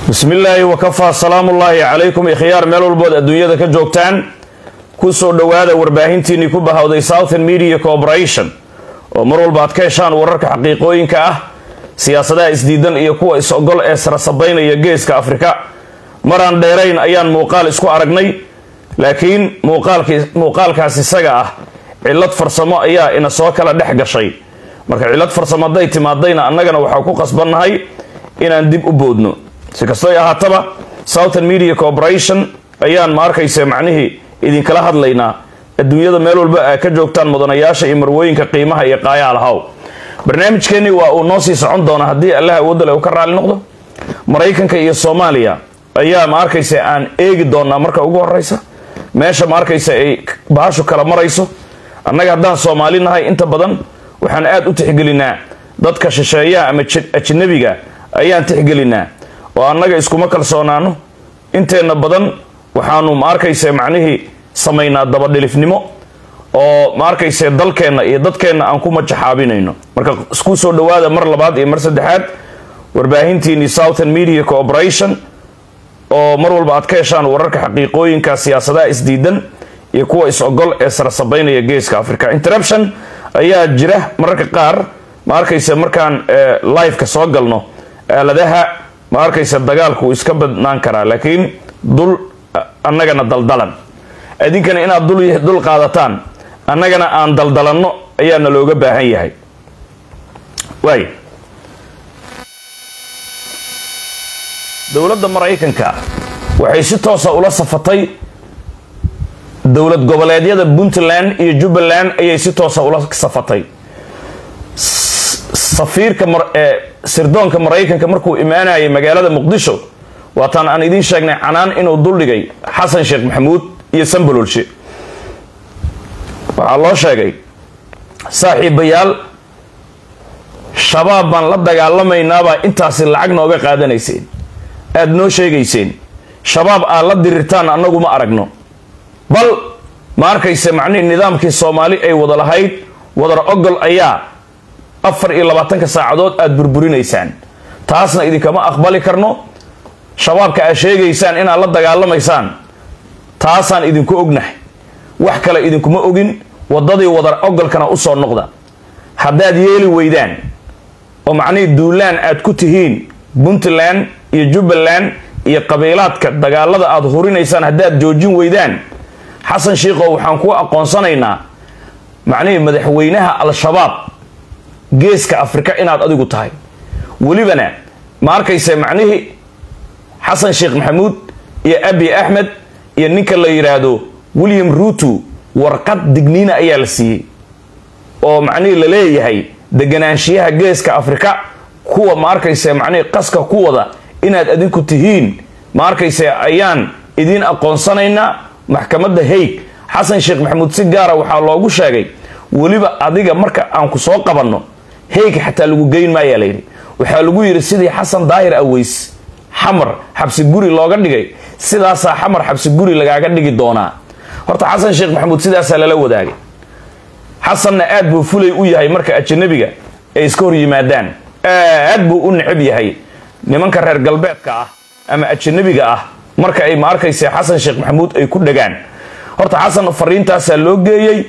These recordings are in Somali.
bismi illaahi wakafaa salaamullaahi calaykum ikhyaar meel walbood adduunyada ka joogtaan kusoo dhowaada warbaahintiinii ku bahawday southern media corporation oo mar walba aad ka heshaan wararka xaqiiqooyinka ah siyaasadaha isdiidan iyo kuwa is-ogol ee sarasabaynaya geeska afrika maraan dheerayn ayaan muuqaal isku aragnay laakiin muuqaalkaas isaga ah cillad farsamo ayaa ina soo kala dhex gashay marka cillad farsamo hadday timaadayna annagana waxaa ku qasbannahay inaan dib u boodno si kastoy ahaataba southern media corporation ayaan ma arkaysa macnihii idinkala hadlaynaa adduunyada meel walba aa ka joogtaan mudanayaasha iyo marwooyinka qiimaha iyo qaayaalahaw barnaamijkeennii waa uu noo sii socon doona haddii allah awoodale uu ka raali noqdo maraykanka iyo soomaaliya ayaa ma arkaysa aan eegi doonaa marka ugu horeysa meesha ma arkaysa ay bahashu kala marayso annaga haddaan soomaali nahay inta badan waxaan aada u tixgelinaa dadka shisheeyaha ama ajnabiga ayaan tixgelinaa oo annaga iskuma kalsoonaano inteenna badan waxaanu ma arkaysa macnihii samaynaa dabadhilifnimo oo ma arkayse dalkeenna iyo dadkeenna aan ku majaxaabinayno marka isku soo dhowaada mar labaad iyo mar saddexaad warbaahintiini southern media corporation oo mar walba aad ka heshaan wararka xaqiiqooyinka siyaasadaha isdiidan iyo kuwa is-ogol ee sarasabaynaya geeska africa interruption ayaa jira mararka qaar ma arkayse markaan liveka soo galno aaladaha ma arkayse dagaalku iska badnaan karaa laakiin dul annagana daldalan idinkana inaad dul qaadataan annagana aan daldalanno ayaana looga baahan yahay waay dowladda maraykanka waxay si toosa ula safatay dowlad goboleedyada puntland iyo jubbaland ayay si toosa ula safatay safiirka sirdoonka maraykanka markuu imaanayay magaalada muqdisho waataan aan idiin sheegnay canaan inuu duldhigay xasan sheekh maxamuud iyo sambololshe waxaa loo sheegay saaxiibayaal shabaab baan la dagaalamaynabaa intaasi lacag nooga qaadanayseen aada noo sheegayseen shabaab aad la dirirtaan annagu ma aragno bal ma arkayse macnihii nidaamkii soomaali ay wada lahayd wadar ogol ayaa afar iyo labaatanka saacadood aada burburinaysaan taasna idinkama aqbali karno shabaabka aad sheegaysaan inaad la dagaalamaysaan taasaan idinku ognahay wax kale idinkuma ogin waddadii wadar ogolkana usoo noqda haddaad yeeli weydaan oo macnihii duulaan aad ku tihiin puntland iyo jubbaland iyo qabiilaadka dagaalada aada hurinaysaan haddaad joojin weydaan xasan shiikhow waxaan ku aqoonsanaynaa macnihii madaxweynaha al-shabaab geeska afrika inaad adigu tahay welibana ma arkayse macnihii xasan sheekh maxamuud iyo abi axmed iyo ninka la yidhaahdo william ruutu warqad digniina ayaa la siiyey oo macnihii la leeyahay deganaanshiyaha geeska afrika kuwa ma arkayse macnihii qaska ku wada inaad adinku tihiin ma arkayse ayaan idiin aqoonsanaynaa maxkamadda haig xasan sheekh maxamuud si gaara waxaa loogu sheegay weliba adiga marka aan ku soo qabanno haig xataa lagu geyn maayaa layidhi waxaa lagu yidhi sidii xasan daahir aweys xamar xabsi guri looga dhigay sidaasaa xamar xabsi guri lagaaga dhigi doonaa horta xasan sheekh maxamuud sidaasaa lala wadaagay xasanna aad buu fulay u yahay marka ajanabiga ay iska hor yimaadaan aad buu u necab yahay nimanka reer galbeedka ah ama ajanabiga ah marka ay ma arkayse xasan sheekh maxamuud ay ku dhagaan horta xasan fariintaasaa loo geeyey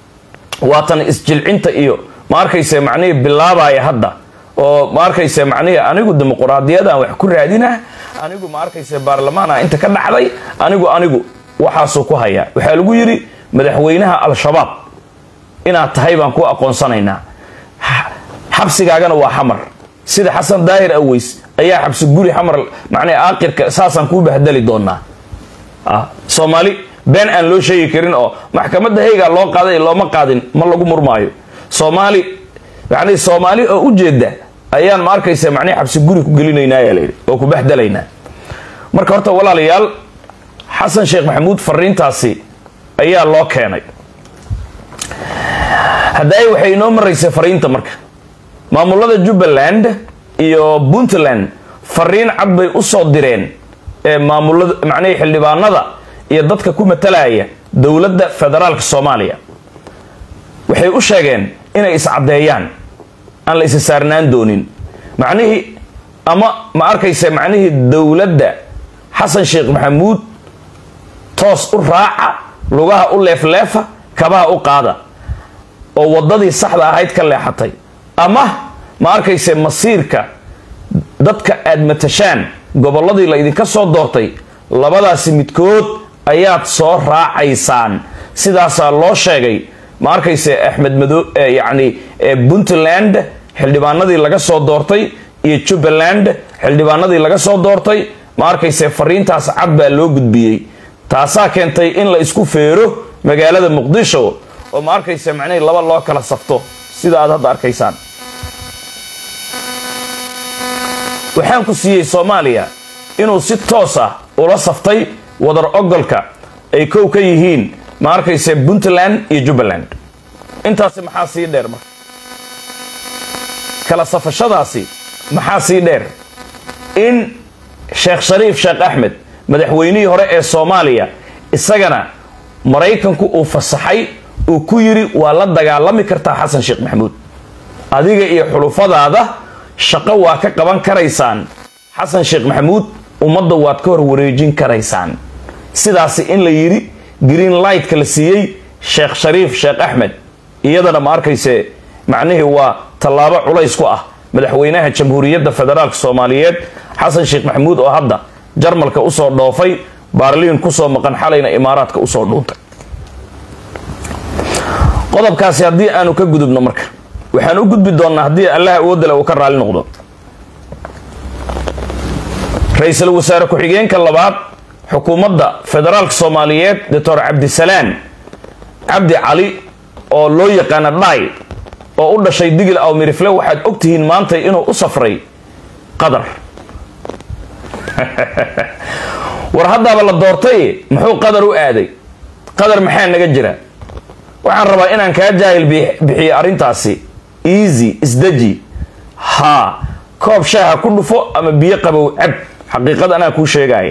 waatan isjilcinta iyo ma arkayse macnihii bilaabaya hadda oo ma arkayse macnihii anigu dimuquraadiyadaan wax ku raadina anigu ma arkayse baarlamaana inta ka dhacday anigu anigu waxaasuu ku hayaa waxaa lagu yidhi madaxweynaha al-shabaab inaad tahay baan ku aqoonsanaynaa xabsigaagana waa xamar sida xasan daahir aweys ayaa xabsi guri xamar macnii aakhirka saasaan kuu bahdali doonaa soomaali been aan loo sheegi karin oo maxkamadda haygaa loo qaaday looma qaadin ma lagu murmaayo soomaali yani soomaali oo ujeeda ayaan ma arkaysa macnihi xabsi guri ku gelinaynaa layidhi oo ku bahdalaynaa marka horta walaalayaal xasan sheekh maxamuud fariintaasi ayaa loo keenay haddaay waxay inoo maraysay fariinta marka maamulada jubbaland iyo puntland fariin cad bay usoo direen ee maamulada macnihii xildhibaanada iyo dadka ku matalaya dowladda federaalka soomaaliya waxay u sheegeen inay iscaddeeyaan aan la isa saarnaan doonin macnihii ama ma arkaysa macnihii dowladda xasan sheekh maxamuud toos u raaca lugaha u leefleefa kabaha u qaada oo waddadii saxda ahayd ka leexatay ama ma arkayse masiirka dadka aad matashaan gobolladii la idinka soo doortay labadaasi midkood ayaad soo raacaysaan sidaasaa loo sheegay ma arkayse axmed mado yacni puntland xildhibaanadii laga soo doortay iyo jubbaland xildhibaanadii laga soo doortay ma arkayse fariintaas cad baa loo gudbiyey taasaa keentay in la isku feero magaalada muqdisho oo ma arkayse macnihii laba loo kala safto sida aad hadda arkaysaan waxaan ku siiyey soomaaliya inuu si toos ah ula saftay wadar ogolka ay kow ka yihiin ma arkayse puntland iyo jubbaland intaasi maxaa sii dheer marka kala safashadaasi maxaa sii dheer in sheekh shariif sheekh axmed madaxweynihii hore ee soomaaliya isagana maraykanku uu fasaxay uu ku yidhi waa la dagaalami kartaa xasan sheekh maxamuud adiga iyo xulufadaada shaqo waa ka qaban karaysaan xasan sheekh maxamuud ummadda waad ka hor wareejin karaysaan sidaasi in la yidhi green lightka la siiyey sheekh shariif sheekh axmed iyadana ma arkayse macnihii waa tallaabo culays ku ah madaxweynaha jamhuuriyadda federaalk soomaaliyeed xasan sheekh maxamuud oo hadda jarmalka usoo dhoofay baarliin kusoo maqan xalayna imaaraadka usoo dhuuntay qodobkaasi haddii aanu ka gudubno marka waxaan u gudbi doonnaa haddii allah awoodale uu ka raali noqdo ra-iisul wasaare ku-xigeenka labaad xukuumadda federaalka soomaaliyeed doctor cabdisalaan cabdi cali oo loo yaqaana dhaay oo u dhashay digil aw mirifle waxaad ogtihiin maanta inuu u safray qadar war haddaaba la doortay muxuu qadar u aaday qadar maxaa naga jira waxaan rabaa inaan kaa jaahil bixiyo arrintaasi easy isdeji haa koob shaaha ku dhufo ama biyo qabow cab xaqiiqada anaa kuu sheegaya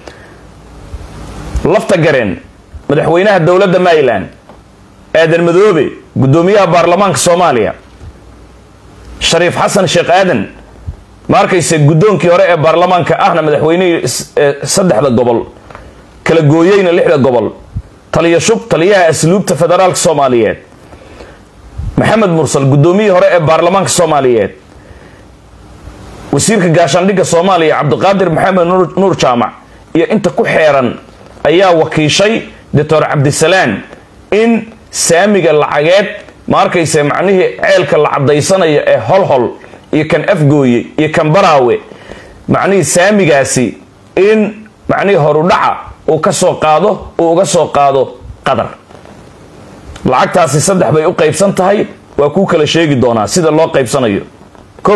lafta gareen madaxweynaha dowladda maryland aadan madoobe guddoomiyaha baarlamaanka soomaaliya shariif xasan sheekh aadan ma arkayse guddoonkii hore ee baarlamaanka ahna madaxweynihii saddexda gobol kala gooyeyna lixda gobol taliya shub taliyaha asluubta federaalka soomaaliyeed maxamed mursal guddoomiyihii hore ee baarlamaanka soomaaliyeed wasiirka gaashaandhigga soomaaliya cabdiqaadir maxamed nuur jaamac iyo inta ku xeeran ayaa wakiishay doctor cabdisalaan in saamiga lacageed ma arkayse macnihii ceelka la caddaysanayo ee holhol iyo kan afgooye iyo kan baraawe macnihii saamigaasi in macnihii horudhaca uu ka soo qaado uu uga soo qaado qadar lacagtaasi saddex bay u qaybsan tahay waa kuu kala sheegi doonaa sida loo qaybsanayo kow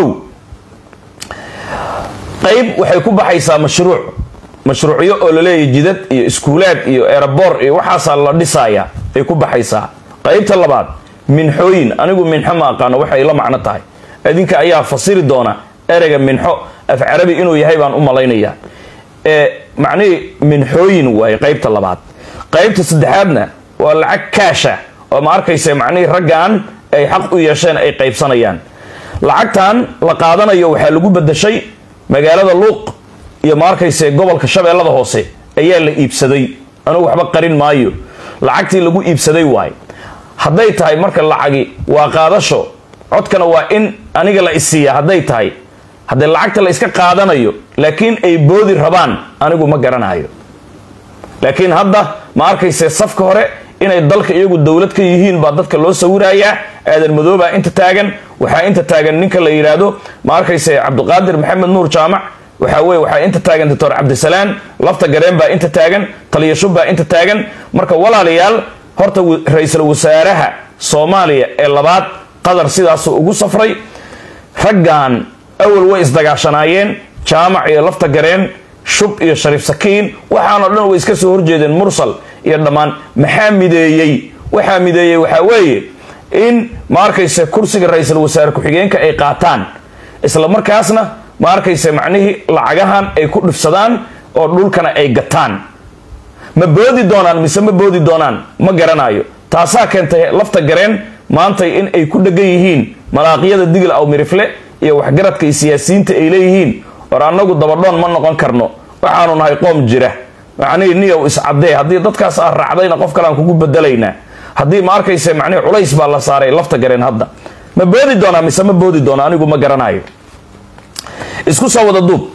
qayb waxay ku baxaysaa mashruuc mashruucyo oo laleeyahy jidad iyo iskuulaad iyo eeraboor iyo waxaasaa la dhisaaya ay ku baxaysaa qaybta labaad minxooyin anigu minxo ma aqaano waxay la macno tahay adinka ayaa fasiri doona ereyga minxo af carabi inuu yahay baan u malaynayaa ee macnihii minxooyin waaye qaybta labaad qaybta saddexaadna waa lacag kaasha oo ma arkaysa macnihii raggan ay xaq u yeesheen ay qaybsanayaan lacagtan la qaadanayo waxaa lagu badashay magaalada luuq iyo ma arkayse gobolka shabeellada hoose ayaa la iibsaday anugu waxba qarin maayo lacagtii lagu iibsaday waaye hadday tahay marka lacagi waa qaadasho codkana waa in aniga la isiiya hadday tahay haddee lacagta la iska qaadanayo laakiin ay boodi rabaan anigu ma garanayo laakiin hadda ma arkayse safka hore inay dalka iyagu dowlad ka yihiin baa dadka loo sawirayaa aadan madoobaa inta taagan waxaa inta taagan ninka la yidhaahdo ma arkayse cabdiqaadir maxamed nuur jaamac waxaa weye waxaa inta taagan doctor cabdisalaan lafta gareen baa inta taagan taliyashub baa inta taagan marka walaalayaal horta ra-iisul wasaaraha soomaaliya ee labaad qadar sidaasuu ugu safray raggan awal way isdagaashanaayeen jaamac iyo lafta gareen shub iyo shariif sakiin waxaanoo dhan way iska soo horjeedeen mursal iyo dhammaan maxaa mideeyey waxaa mideeyey waxaa weeye in ma arkayse kursiga ra-iisul wasaare ku-xigeenka ay qaataan isla markaasna ma arkayse macnihii lacagahan ay ku dhifsadaan oo dhulkana ay gataan ma boodi doonaan mise ma boodi doonaan ma garanayo taasaa keentay lafta gareen maantay in ay ku dhegan yihiin malaaqyada digil aw mirifle iyo waxgaradka iyo siyaasiyiinta ay leeyihiin war annagu dabadhoon ma noqon karno waxaanu nahay qoom jira macnihii niyow iscadee haddii dadkaas aad raacdayna qof kale aan kugu bedelaynaa haddii ma arkayse macnihi culays baa la saaray lafta gareen hadda ma boodi doonaa mise ma boodi doona anigu ma garanayo isku soo wada duub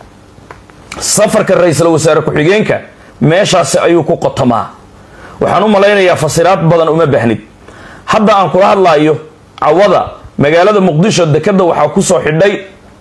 safarka ra-iisul wasaare ku-xigeenka meeshaasi ayuu ku qotamaa waxaan u malaynayaa fasiraad badan uma baahnid hadda aan kula hadlaayo cawada magaalada muqdisho dekada waxaa kusoo xidhay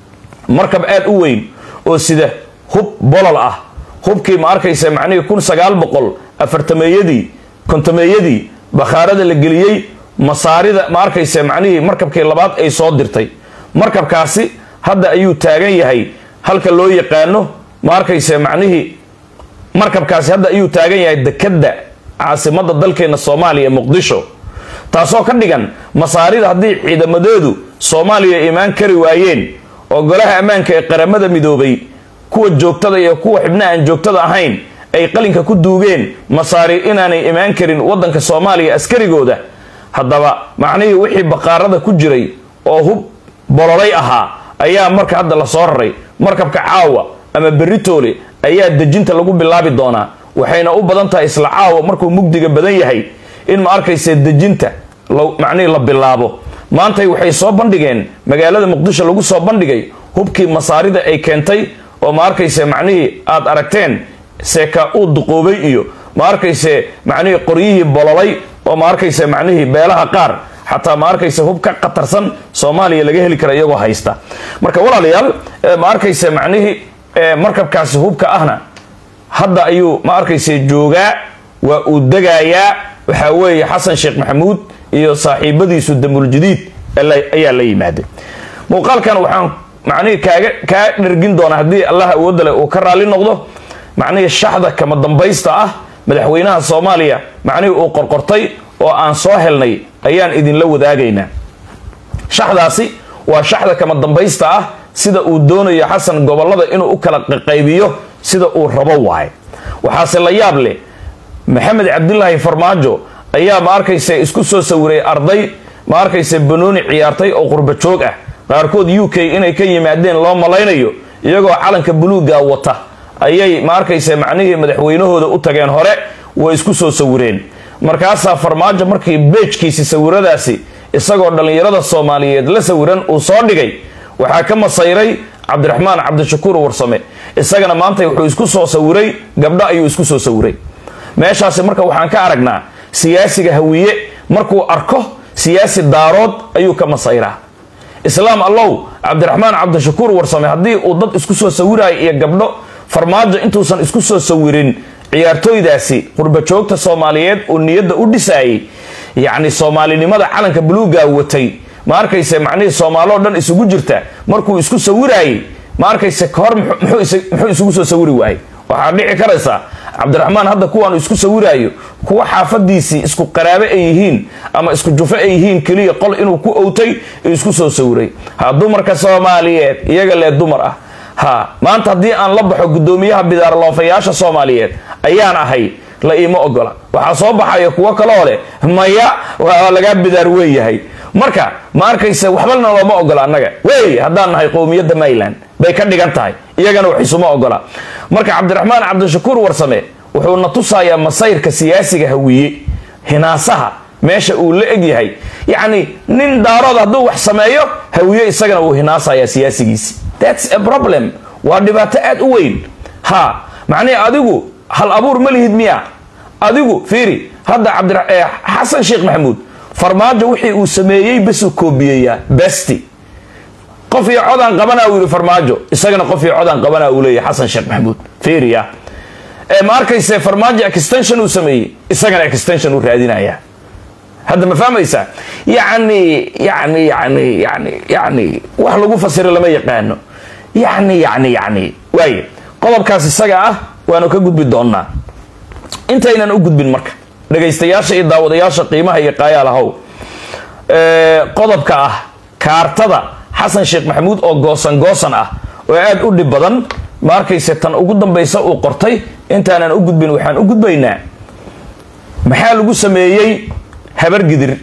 markab aad u weyn oo sida hub bolol ah hubkii ma arkaysa macnihii kun sagaal boqol afartameeyadii kontameeyadii bakhaarada la geliyey masaarida ma arkaysa macnihii markabkii labaad ay soo dirtay markabkaasi hadda ayuu taagan yahay halka loo yaqaano ma arkaysa macnihii markabkaasi hadda ayuu taagan yahay dekadda caasimada dalkeena soomaaliya muqdisho taasoo ka dhigan masaarida haddii ciidamadeedu soomaaliya imaan kari waayeen oo golaha ammaanka ee qaramada midoobay kuwa joogtada iyo kuwa xibna aan joogtada ahayn ay qalinka ku duugeen masaari inaanay imaan karin wadanka soomaaliya askarigooda haddaba macnihii wixii baqaarada ku jiray oo hub bololay ahaa ayaa marka hadda la soo raray markabka caawa ama beritoole ayaa dejinta lagu bilaabi doonaa waxayna u badan tahay isla caawa markuu mugdiga badan yahay in ma arkaysa dejinta macnihii la bilaabo maantay waxay soo bandhigeen magaalada muqdisho lagu soo bandhigay hubkii masaarida ay keentay oo ma arkayse macnihii aad aragteen seeka uu duqoobay iyo ma arkayse macnihii qoryihii bololay oo ma arkayse macnihii beelaha qaar xataa ma arkayse hub ka khatarsan soomaaliya laga heli kara iyagoo haysta marka walaalayaal ma arkayse macnihii markabkaasi hubka ahna hadda ayuu ma arkayse joogaa waa uu degayaa waxaa weeye xasan sheekh maxamuud iyo saaxiibadiisu damuuljadiid ayaa la yimaaday muuqaalkan waxaan macnihii kaaga kaa dhergin doonaa haddii allah awoodda leh uu ka raalli noqdo macnihii shaxda kama dambaysta ah madaxweynaha soomaaliya macnihii uu qorqortay oo aan soo helnay ayaan idinla wadaagaynaa shaxdaasi waa shaxda kama dambaysta ah sida uu doonayo xasan gobolada inuu u kala qaybiyo sida uu rabo waaye waxaase la yaab leh maxamed cabdilaahi farmaajo ayaa ma arkaysa isku soo sawiray arday ma arkaysa banooni ciyaartay oo qurba joog ah qaarkood u k inay ka yimaadeen loo malaynayo iyagoo calanka buluuga wata ayay ma arkaysa macnihii madaxweynahooda u tageen hore way isku soo sawireen markaasaa farmaajo markii beejkiisi sawiradaasi isagoo dhallinyarada soomaaliyeed la sawiran uu soo dhigay waxaa ka masayray cabdiraxmaan cabdishakuur warsame isagana maanta wuxuu isku soo sawiray gabdho ayuu isku soo sawiray meeshaasi marka waxaan ka aragnaa siyaasiga hawiye markuu arko siyaasi daarood ayuu ka masayraa islaam allow cabdiraxmaan cabdishakuur warsame haddii uu dad isku soo sawirayo iyo gabdho farmaajo intuusan isku soo sawirin ciyaartooydaasi qurbajoogta soomaaliyeed uu niyadda u dhisaayay yacni soomaalinimada calanka buluuga watay ma arkayse macnihii soomaaloo dhan isugu jirta markuu isku sawiraayey ma arkayse kahor muxuu isugu soo sawiri waayey waxaa dhici karaysa cabdiraxmaan hadda kuwaanu isku sawiraayo kuwa xaafadiisii isku qaraabe ay yihiin ama isku jufo ay yihiin keliya qol inuu ku owtay isku soo sawiray ha dumarka soomaaliyeed iyaga lee dumar ah ha maanta haddii aan la baxo guddoomiyaha bidaarloofayaasha soomaaliyeed ayaan ahay la iima ogola waxaa soo baxaya kuwo kaloo leh maya waa lagaa bidaar weeyahay marka ma arkaysa waxbalna looma ogola annaga wey haddaan nahay qowmiyadda mayland bay ka dhigan tahay iyagana wax isuma ogola marka cabdiraxmaan cabdishakuur warsame wuxuu na tusayaa masayrka siyaasiga hawiye hinaasaha meesha uu la eg yahay yacni nin daarood hadduu wax sameeyo hawiye isagana wuu hinaasayaa siyaasigiisi thats a problem waa dhibaato aad u weyn ha macnihi adigu hal abuur ma lihid miya adigu fiiri hadda cabdixasan sheekh maxamuud farmaajo wixii uu sameeyey basuu koobiyeyaa besti qof iyo codaan qabanaa uu yidhi farmaajo isagana qof iyo codaan qabanaa uu leeyahy xasan sheekh maxamuud fiiriya ma arkayse farmaajo extension uu sameeyey isagana extension uu raadinaya hadda ma fahmaysaa yacni yani yani yani yani wax lagu fasiro lama yaqaano yani yani yani waaye qodobkaas isaga ah waanu ka gudbi doonnaa intaynan u gudbin marka dhagaystayaasha iyo daawadayaasha qiimaha iyo qaayaalahow qodobka ah kaartada xasan sheekh maxamuud oo goosan goosan ah oo aada u dhib badan ma arkayse tan ugu dambaysa uu qortay intaanan u gudbin waxaan u gudbaynaa maxaa lagu sameeyey habargidir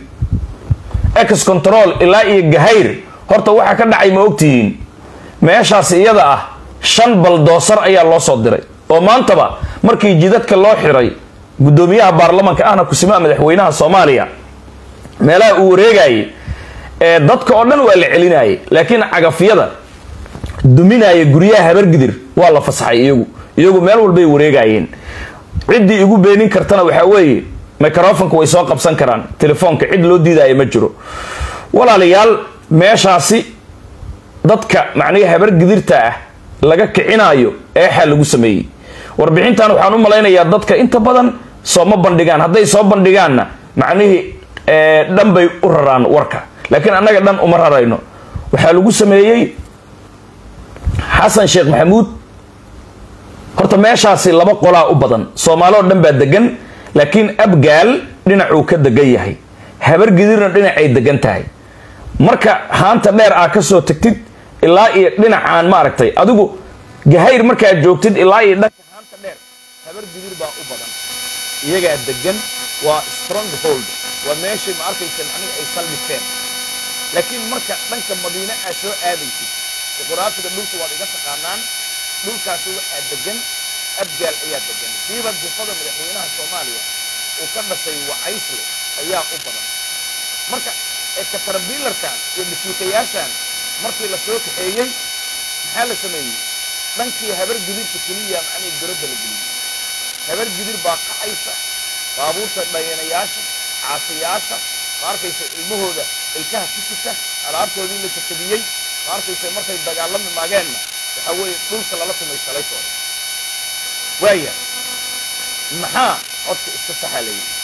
ex control ilaa iyo gahayr horta waxaa ka dhacay ma ogtihiin meeshaas iyada ah shan baldoosar ayaa loo soo diray oo maantaba markii jidadka loo xiray guddoomiyaha baarlamanka ahna kusimaha madaxweynaha soomaaliya meelaha uu wareegayay ee dadka oo dhan waa la celinayay laakiin cagafyada duminaya guryaha habargidir waa la fasaxay iyagu iyagu meel walbay wareegayeen ciddii igu beenin kartana waxaa weeye microfonka way soo qabsan karaan telefoonka cid loo diidaya ma jiro walaalayaal meeshaasi dadka macnihi habargidirta ah laga kicinaayo eexaa lagu sameeyey warbixintan waxaan u malaynayaa dadka inta badan sooma bandhigaan hadday soo bandhigaanna macnihii dhan bay u raraan warka laakiin annaga dhan uma rarayno waxaa lagu sameeyey xasan sheekh maxamuud horta meeshaasi laba qolaa u badan soomaali oo dhan baa degan laakiin abgaal dhinacuu ka degan yahay habargidirna dhinacay degan tahay marka haanta dheer aa ka soo tagtid ilaa iyo dhinacaan maaragtay adigu gahayr markaad joogtid ilaa iyo dhanka haanta dheer habargidir baa u badan iyagaa degan waa strong hold waa meeshii ma arkaysa macnihi ay saldhigteen laakiin marka dhanka madiine aad soo aadaysid juquraafiga dhulka waad iga taqaanaan dhulkaasi waxaa degan abgaal ayaa degan siiba difada madaxweynaha soomaaliya uu ka dhashay wacaysle ayaa u badan marka ekatarabiilarkan iyo dhashiikayaashan markii la soo kaxeeyey maxaa la sameeyey dhankii habargidirka keliya macnihii goradda la geliyey habargidir baa kacaysa baabuurta dhayanayaasha caasiyaasha ma arkaysa ilmahooda ilkaha ku sita alaabtoodii la jakabiyey ma arkaysa markay dagaalami maageenna waxaa weeye dhulka lala tumay shalaytooda waaya maxaa codka iska saxa la yidhi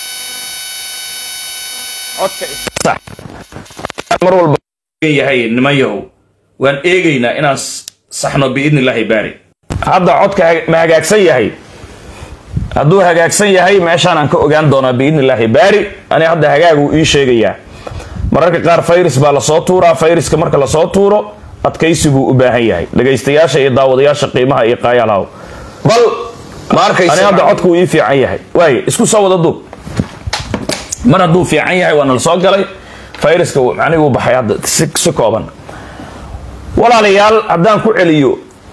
codka iska sax mar walba yahay niman yahow waan eegaynaa inaan saxno biidni illaahi baari hadda codka ma hagaagsan yahay hadduu hagaagsan yahay meeshaanaan ka ogaan doonaa biidni illaahi baari ani hadda hagaaguu ii sheegayaa mararka qaar fayris baa lasoo tuuraa fayriska marka lasoo tuuro adkaysi buu u baahan yahay dhegaystayaasha iyo daawadayaasha qiimaha iyo qaayaalhaw bal ma arkaysa ani hadda codku uu ii fiican yahay waaye isku soo wada duub mar hadduu fiican yahay waana la soo galay fayraska macnihi uu baxay hadda si kooban walaalayaal haddaan ku celiyo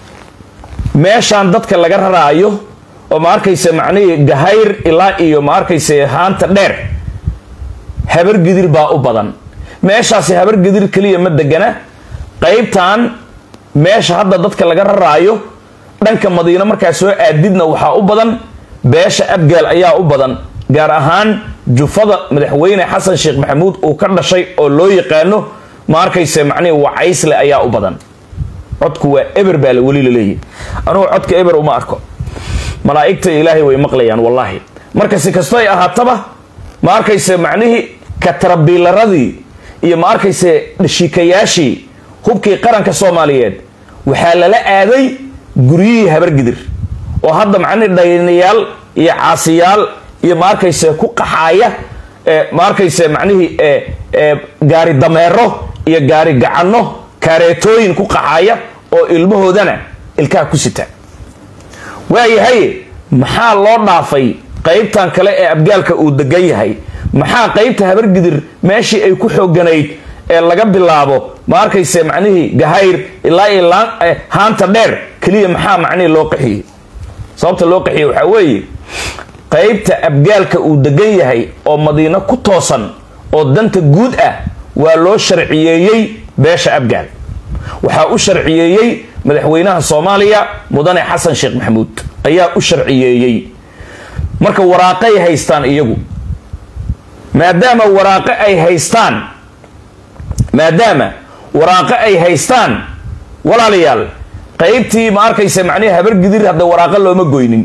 meeshaan dadka laga raraayo oo ma arkaysa macnihii gahayr ilaa iyo ma arkaysa haanta dheer habargidir baa u badan meeshaasi habargidir keliya ma degana qaybtan meesha hadda dadka laga raraayo dhanka madiino markaa soo aadidna waxaa u badan beesha abgaal ayaa u badan gaar ahaan jufada madaxweyne xasan sheekh maxamuud uu ka dhashay oo loo yaqaano ma arkayse macnihi wacaysle ayaa u badan codku waa eber baa weli laleeyahy anugu codka eber uma arko malaa'igta ilaahay way maqlayaan wallaahi marka si kasto ay ahaataba ma arkayse macnihii katarabiilaradii iyo ma arkayse dhashiikayaashii hubkii qaranka soomaaliyeed waxaa lala aaday guryihii habargidir oo hadda macnihi dhaynayaal iyo caasiyaal iyo ma arkayse ku qaxaaya ma arkayse macnihii gaari dameero iyo gaari gacanno kaareetooyin ku qaxaaya oo ilmahoodana ilkaha ku sita waayahay maxaa loo dhaafay qaybtan kale ee abgaalka uu degan yahay maxaa qaybta habargidir meeshii ay ku xooganayd ee laga bilaabo ma arkayse macnihii gahayr ilaa iyo haanta dheer keliya maxaa macnihii loo qaxiyey sababta loo qaxiyey waxaa weeye qaybta abgaalka uu degan yahay oo madiino ku toosan oo danta guud ah waa loo sharciyeeyey beesha abgaal waxaa u sharciyeeyey madaxweynaha soomaaliya mudane xasan sheekh maxamuud ayaa u sharciyeeyey marka waraaqay haystaan iyagu maadaama waraaqo ay haystaan maadaama waraaqo ay haystaan walaalayaal qaybtii ma arkaysa macnihi habargidir hadda waraaqo looma goynin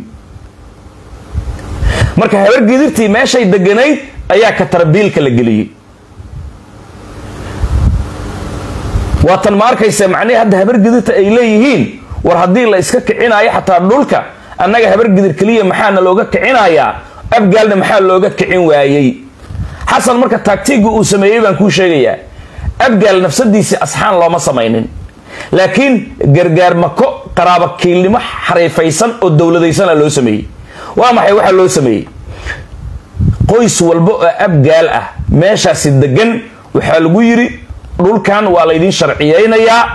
marka habargidirtii meeshay deganayd ayaa katarbiilka la geliyey waatan ma arkaysa macnihi hadda habargidirta ay leeyihiin war haddii la iska kicinayo xataa dhulka annaga habargidir keliya maxaana looga kicinayaa abgaalna maxaa looga kicin waayey xasan marka taagtiigga uu sameeyey baan kuu sheegayaa abgaal nafsadiisii asxaan looma samaynin laakiin gargaar mako qaraaba kiilnimo xariifaysan oo dowladaysana loo sameeyey waa maxay waxaa loo sameeyey qoys walba oo abgaal ah meeshaasi degan waxaa lagu yidhi dhulkan waa laydin sharciyeynayaa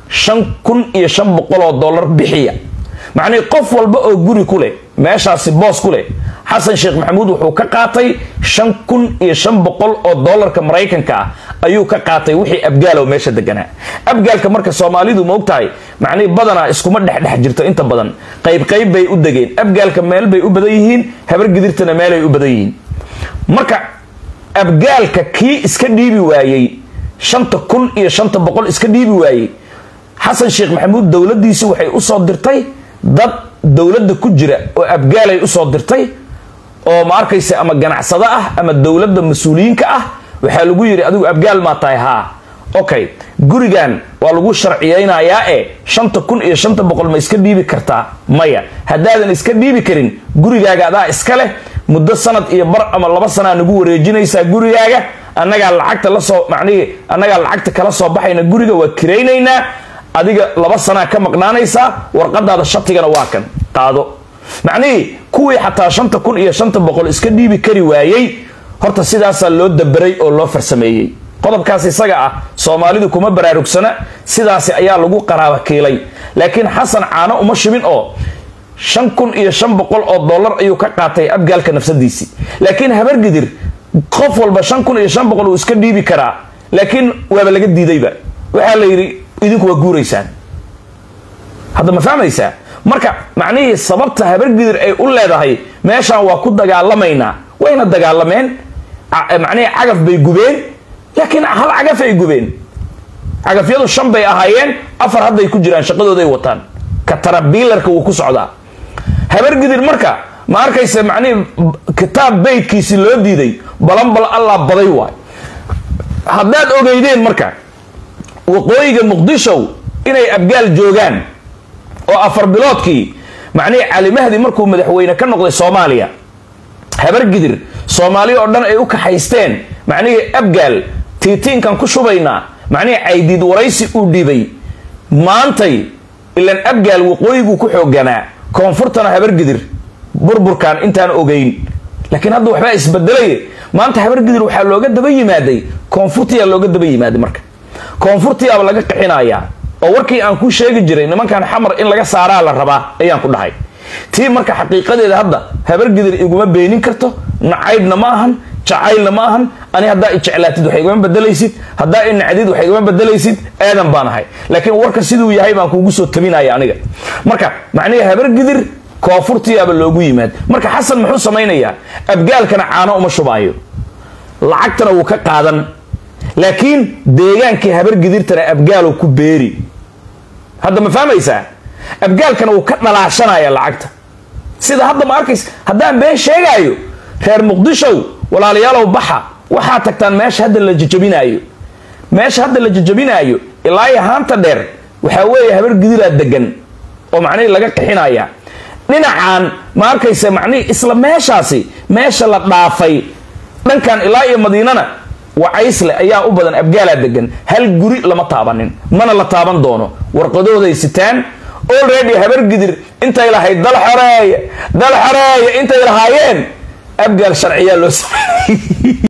shan kun iyo shan boqol oo dollar bixiya macnihii qof walba oo guri ku leh meeshaasi boos ku leh xasan sheekh maxamuud wuxuu ka qaatay shan kun iyo shan boqol oo dollarka maraykanka ah ayuu ka qaatay wixii abgaalow meesha deganaa abgaalka marka soomaalidu ma ogtahay macnihii badanaa iskuma dhexdhex jirto inta badan qayb qayb bay u degeen abgaalka meel bay u badan yihiin habargidirtana meelay u badan yihiin marka abgaalka kii iska dhiibi waayey shanta kun iyo shanta boqol iska dhiibi waayey xasan sheekh maxamuud dowladiisi waxay usoo dirtay dad dowladda ku jira oo abgaalay usoo dirtay oo ma arkaysa ama ganacsado ah ama dowladda mas-uuliyiinka ah waxaa lagu yidhi adigu abgaal maa tahay haa okay gurigan waa lagu sharciyeynayaa ee shanta kun iyo shanta boqol ma iska dhiibi kartaa maya haddaadan iska dhiibi karin gurigaaga adaa iska leh muddo sanad iyo bar ama laba sanaa nagu wareejinaysaa gurigaaga annagaa lacagta lasoo macnihii annagaa lacagta kala soo baxayna guriga waa kiraynaynaa adiga laba sanaa ka maqnaanaysaa warqadaada shatigana waa kan qaado macnihii kuwii xataa shanta kun iyo shanta boqol iska dhiibi kari waayey horta sidaasaa loo daberay oo loo farsameeyey qodobkaas isaga ah soomaalidu kuma baraarugsana sidaasi ayaa lagu qaraaba kiilay laakiin xasan caano uma shibin oo shan kun iyo shan boqol oo dollar ayuu ka qaatay abgaalka nafsadiisii laakiin habargidir qof walba shan kun iyo shan boqol uu iska dhiibi karaa laakiin waaba laga diidayba waxaa la yidhi idinku waa guuraysaan hadda ma fahmaysaa marka macnihii sababta habargidir ay u leedahay meeshaan waa ku dagaalamaynaa wayna dagaalameen macnihii cagaf bay gubeen laakiin hal cagaf ay gubeen cagafyadu shan bay ahaayeen afar hadday ku jiraan shaqadooday wataan ka tarabiilarka wuu ku socdaa habargidir marka ma arkaysa macnihii kitaab beydkiisi loo diiday balanbal allaa baday waay haddaad ogeydeen marka waqooyiga muqdishow inay abgaal joogaan oo afar biloodkii macnihii cali mahdi markuu madaxweyne ka noqday soomaaliya habargidir soomaaliya oo dhan ay u kaxaysteen macnihii abgaal tiitiinkan ku shubaynaa macnihii caydiid waraysi uu dhibay maantay ilan abgaal waqooyiguu ku xooganaa koonfurtana habargidir burburkan intaan ogeyn laakiin hadda waxbaa isbedelay maanta habargidir waxaa looga daba yimaaday koonfurtiyaa looga daba yimaaday marka koonfurtiyaaba laga qixinayaa oo warkii aan ku sheegi jiray nimankan xamar in laga saaraa la rabaa ayaan ku dhahay tii marka xaqiiqadeeda hadda habargidir iguma beenin karto nacaybna ma ahan jacaylna ma ahan ani haddaa i jeclaatid wax igama bedelaysid haddaa i nacdid wax igama bedelaysid aadan baan ahay laakiin warka siduu yahay baan kuugu soo tabinaya aniga marka macnihi habargidir koonfurtiyaaba loogu yimaad marka xasan muxuu samaynayaa abgaalkana caano uma shubaayo lacagtana wuu ka qaadan laakiin deegaankii habargidirtana abgaalow ku beeri hadda ma fahmaysaa abgaalkana wuu ka dhalaashanaya lacagta sida hadda ma arkaysa haddaan been sheegaayo reer muqdishow walaalayaalow baxa waxaa tagtaan meesha hadda la jajabinaayo meesha hadda la jajabinaayo ilaa iyo haanta dheer waxaa weeye habargidiraa degan oo macnihii laga qixinaya dhinacan ma arkaysa macnihii isla meeshaasi meesha la dhaafay dhankan ilaa iyo madiinana wacaysle ayaa u badan abgaalaa degan hal guri lama taabanin mana la taaban doono warqadooday sitaan already habargidir intay lahayd dal xoreeye dal xoreeye intay lahaayeen abgaal sharciyaa loo sameeyey